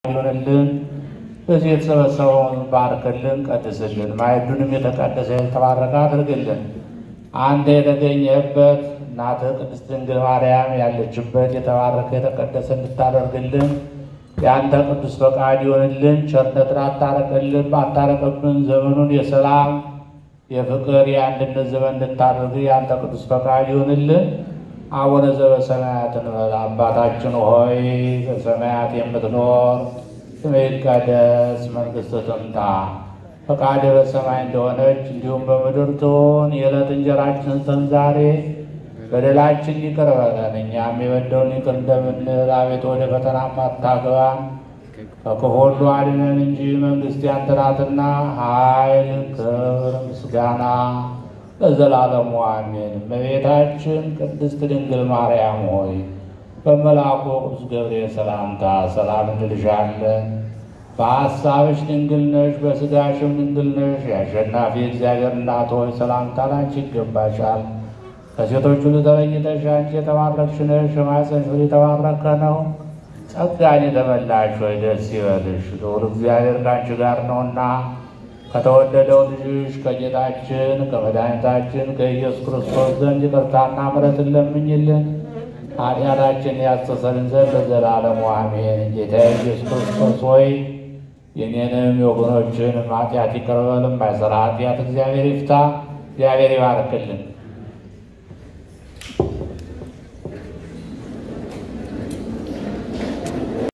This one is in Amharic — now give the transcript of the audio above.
ይሆንልን። በዚህ የተሰበሰበውን ባርክልን፣ ቀድስልን። ማዕዱንም የተቀደሰ የተባረከ አድርግልን። አንተ የተገኘህበት እናትህ ቅድስት ድንግል ማርያም ያለችበት የተባረከ የተቀደሰ እንድታደርግልን የአንተ ቅዱስ ፈቃድ ይሆንልን። ቸርነትን አታረቅልን አታረቅብን። ዘመኑን የሰላም የፍቅር የአንድነት ዘመን እንድታደርግ የአንተ ቅዱስ ፈቃድ ይሆንልን። አቡነ ዘበሰማያት እንበል። አባታችን ሆይ በሰማያት የምትኖር ስምህ ይቀደስ፣ መንግሥትህ ትምጣ፣ ፈቃድህ በሰማይ እንደሆነች እንዲሁም በምድር ትሁን። የዕለት እንጀራችንን ስጠን ዛሬ፣ በደላችን ይቅር በለን እኛም የበደሉንን ይቅር እንደምንል፣ አቤቱ ወደ ፈተና አታግባን ከክፉ ሁሉ አድነን እንጂ መንግሥት ያንተ ናትና፣ ኃይል፣ ክብር፣ ምስጋና ለዘላለሙ አሜን። እመቤታችን ቅድስት ድንግል ማርያም ሆይ በመልአኩ ቅዱስ ገብርኤል ሰላምታ ሰላም እንልሻለን። በሐሳብሽ ድንግል ነሽ፣ በሥጋሽም ድንግል ነሽ። የአሸናፊ እግዚአብሔር እናት ሆይ ሰላምታ ላንቺ ይገባሻል። ከሴቶች ሁሉ ተለይተሽ አንቺ የተባረክሽ ነሽ፣ የማኅፀንሽ ፍሬ የተባረከ ነው። ጸጋን የተመላሽ ሆይ ደስ ይበልሽ፣ ልዑል እግዚአብሔር ከአንቺ ጋር ነውና ከተወደደው ልጅሽ ከጌታችን ከመድኃኒታችን ከኢየሱስ ክርስቶስ ዘንድ ይቅርታና ምሕረትን ለምኝልን ኃጢአታችን ያስተሰርይልን ዘንድ ለዘላለሙ አሜን። ጌታ ኢየሱስ ክርስቶስ ሆይ የኔንም የወገኖችን ኃጢአት ይቅር በል። የማይሠራ ኃጢአት እግዚአብሔር ይፍታ። እግዚአብሔር ይባርክልን።